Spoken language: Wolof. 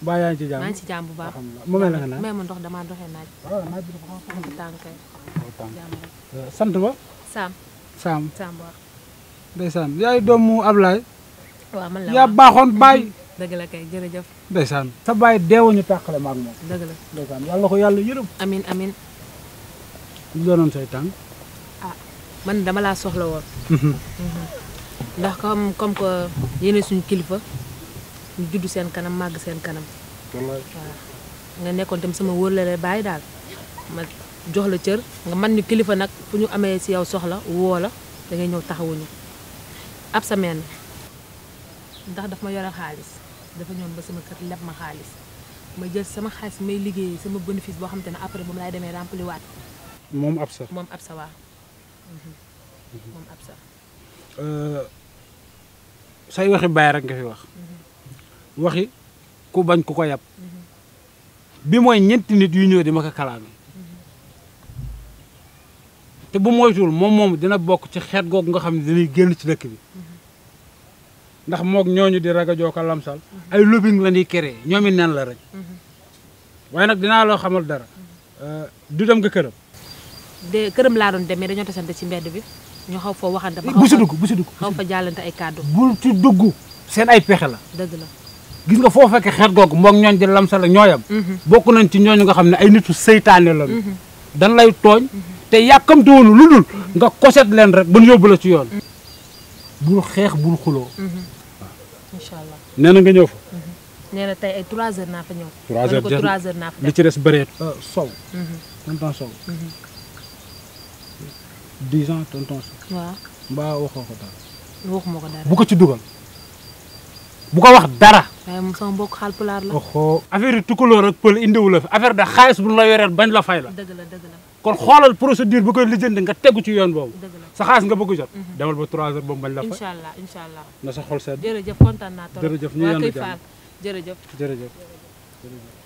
mbaa yaa ngi ci jàmm maa ngi ci jàmm bu baax. alhamdulilah mu mel na nga naan may ma ndox damaa doxee naaj. waaw naaj bi dafa xaw bu tàng kay a jàmm rek. tàng sant ba Saam Saam Saam waaw. ndeysaan yaay doomu Ablaye waaw man la yaa waaw baaxoon baay dëgg la kay jërëjëf ndeysaan sa baay deewuñu tàqale maag moom dëgg la ndeysaan yàlla ko yàlla yërëm amin amin lu doonoon say tànk man dama laa soxla woon. ndax comme comme que yéene suñu kilifa ñu judd seen kanam màgg seen kanam. wallaay waaw nga nekkoon tam sama wóorlale bàyyi daal ma jox la cër nga man ñu kilifa nag fu ñu amee si yow soxla woo la da ngay ñëw taxawuñu ab sa meen ndax daf ma yore xaalis dafa ñëw ba sama kër leb ma xaalis ma jël sama xaalis may liggéey sama bénéfice boo xam te ne après moom laay demee rempli waat moom ab sa moom ab sa waa moom ab sa say waxi baay rek nga fi wax waxi ku bañ ku ko yab bi mooy ñeenti nit yu ñëw di ma ko kalaame te bu moytuwul moom moom dina bokk ci xeet googu nga xam ne dañuy génn ci dëkk bi ndax moog ñooñu di raga joo ko lamsal ay lobbying la ñuy créé ñoom it nen la rek waaye nag dinaa loo xamal dara du dem nga këram de këram laa doon demee dañoo tasante ci mbedd bi ñu xaw foo waxante ba bu si xaw dugg bu si dugg fa xaw fa jàllante ay kàddu bul ci dugg seen ay pexe la dëgg la gis nga foo fekkee xeet googu moog ñooñ di lamsal ak ñooyam bokk nañ ci ñooñu nga xam ne ay nitu seytaane lañu dañ lay tooñ te yàkkamte woonu lu dul nga koset leen rek ba ñu yóbbu la ci yoon bul xeex bul xuloo incha allah nee na nga ñëw fa nee na tey ay 3 heures naa fa ñëw. Trois ma ne heures ko jeex na. 3 heures naa fa li ci des bëreet sow Mhm. tonton sow dix ans tonton sow waaw mbaa waxoo ko dara waxuma ko dara bu ko ci dugal bu ko wax dara waaye moom sama mbokk Haalpulaar la. oxo affaire yi tukulóor ak pël indiwu la fi affaire de xaalis bu ñu la yoreel bañ la fay la dëgg la dëgg la kon xoolal procédure bi koy lijjanti nga tegu ci yoon boobu dëgg la sa xaalis nga bëgg jot demal ba trois heures boobu bañ la fay incha allah incha allah na sa xol sedd jërëjëf kontaan naa trop. Jërëjëf, ñu waa yendu Kër jàmm. Fall jërëjëf. jërëjëf jërëjëf